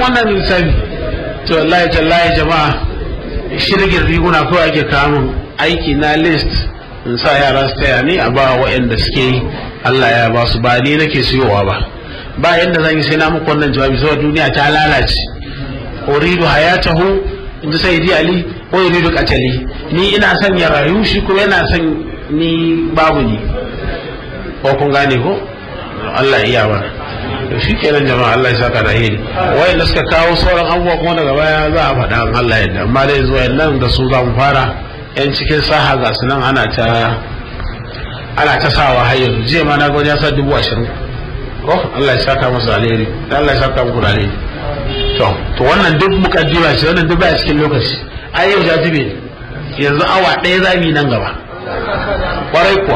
wannan lissafi to wallahi tallahi jama'a shirgin riguna kawai ake kamun aiki na list in sa yara su taya ni a ba waɗanda suke yi Allah ya ba su ba ni nake siyowa ba ba yadda zan yi sai na muku wannan jawabi saboda duniya ta lalace uridu hayatahu in ji sayyidi ali ko uridu qatali ni ina son ya rayu shi kuma yana son ni babu ni ko kun gane ko Allah iya ba to shi kenan jama'a Allah ya saka da hili wayanda suka kawo sauran abubuwa kuma daga baya za a faɗa in Allah ya amma dai zuwa nan da su za mu fara yan cikin saha ga su nan ana ta ana ta sawa har yanzu jiya ma na ga ya sa dubu ashirin ko Allah ya saka masa alheri Allah ya saka muku da alheri to to wannan duk mukaddima ce wannan duk baya cikin lokaci ai yau jajibe yanzu awa ɗaya za mu yi nan gaba kwarai kuwa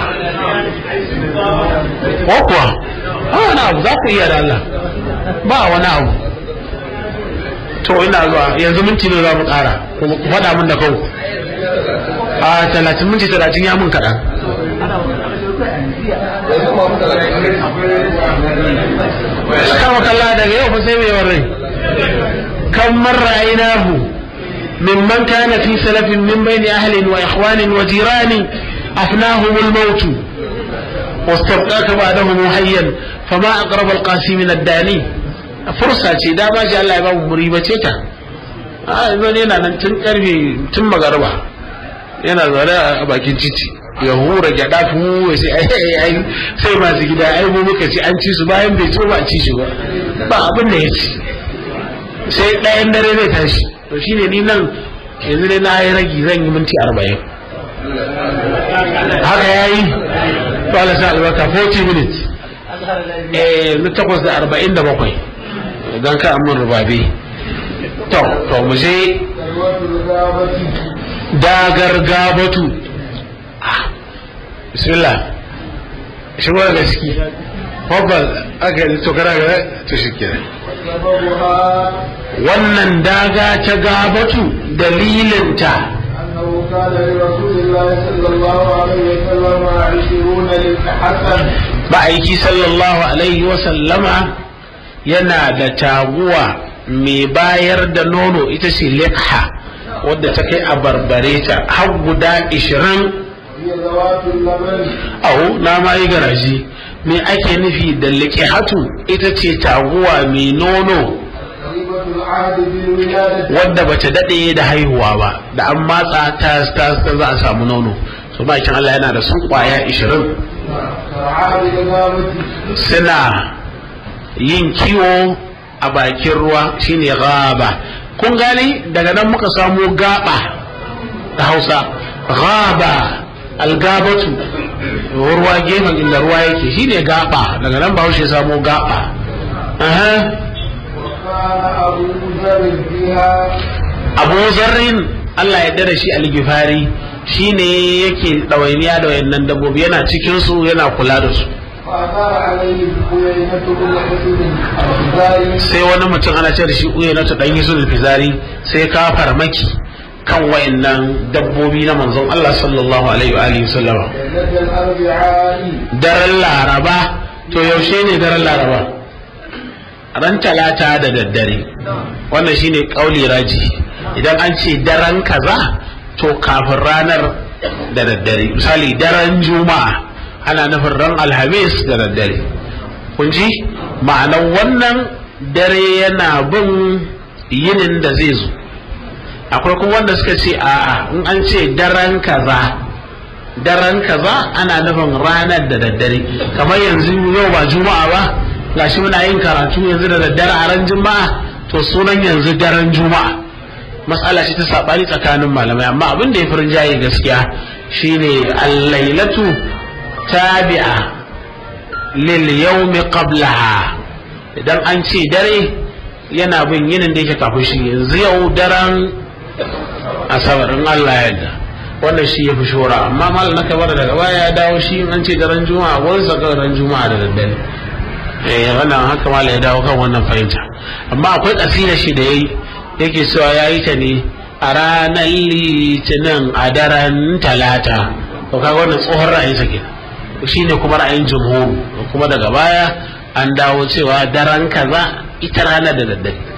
ko kuwa ba wani abu za ku iya da Allah ba wani abu to ina zuwa yanzu minti ne za mu ƙara ku faɗa min da kanku a talatin minti talatin ya mun kaɗan kama kalla daga yau fa sai mai warrai kan marra ainahu mimman kana fi salafin min bayni ahlin wa ikhwanin wa jirani afnahum al-maut واستبقاك بعدهم حيا فما اقرب القاسي من الداني فرصه ce dama shi Allah ya ba mu ribace ta a yanzu yana nan tun karfe tun magarba yana zaune a bakin titi ya hura gyada fu sai ai ai sai masu gida ai mu muka ci an ci su bayan bai ci ba ci shi ba ba abin da ya ci sai ɗayan dare zai tashi to shine ni nan yanzu ne na yi ragi zan yi minti arba'in haka ya yi to Allah sa albarka 40 minutes eh na takwas da arba'in da bakwai don ka amin rubabe to to mu je dagar gabatu bismillah shi wani gaski hobbal aka yi to kana ga to shi kenan wannan daga ta gabatu dalilinta أنه كان لرسول الله صلى الله عليه وسلم عشرون للحسن ma'aiki sallallahu alaihi wasallama yana da taguwa mai bayar da nono ita ce liqha wadda ta kai a barbare ta har guda ishirin هي ذوات اللبن au na ma yi garaji me ake nufi da liqihatu ita ce taguwa mai nono قريبة العهد بالولادة wadda bata daɗe da haihuwa ba da an matsa ta ta ta za a samu nono so bakin Allah yana da sun kwaya ishirin كعاد الغابة suna yin kiwo a bakin ruwa shine gaba kun gane daga nan muka samu gaba da hausa gaba algabatu ruwa gefen inda ruwa yake shine gaba daga nan bahaushe ya samu gaba Aha. وكان أبو ذر فيها abu zarrin Allah ya da shi algifari shine yake ɗawainiya da wayannan dabbobi yana cikin su yana kula da su فأثار عليه بقيينة بن حسن الأنصاري sai wani mutum ana ce da shi uye na ta ɗan yusuf fizari sai ka farmaki kan wayannan dabbobi na manzon Allah sallallahu alaihi wa alihi sallama ليلة الأربعاء daren laraba to yaushe ne daren laraba ran talata da daddare wannan shine kauli raji idan an ce daren kaza to kafin ranar da daddare misali daren juma'a ana nufin ran alhamis da daddare kun ji ma'anar wannan dare yana bin yinin da zai zo akwai kuma wanda suka ce a'a in an ce daren kaza daren kaza ana nufin ranar da daddare kamar yanzu yau ba juma'a ba gashi muna yin karatu yanzu da daddare a ran juma'a to sunan yanzu daren juma'a matsala ce ta sabani tsakanin malamai amma abin da ya fi rinjaye gaskiya shine al-lailatu tabi'a lil yawmi qablaha idan an ce dare yana bin yinin da yake kafin shi yanzu yau daren asabar in Allah ya yarda wannan shi ya fi shora amma mal na kabar daga baya ya dawo shi in an ce daren juma'a wani saka daren juma'a da daddare eh wannan haka mal ya dawo kan wannan fahimta amma akwai kasida shi da yayi yake cewa yayi ta ne a ranar litinin a daren talata to kaga wannan tsohon ra'ayin sa kenan shine kuma ra'ayin jumhur kuma daga baya an dawo cewa daren kaza ita rana da daddare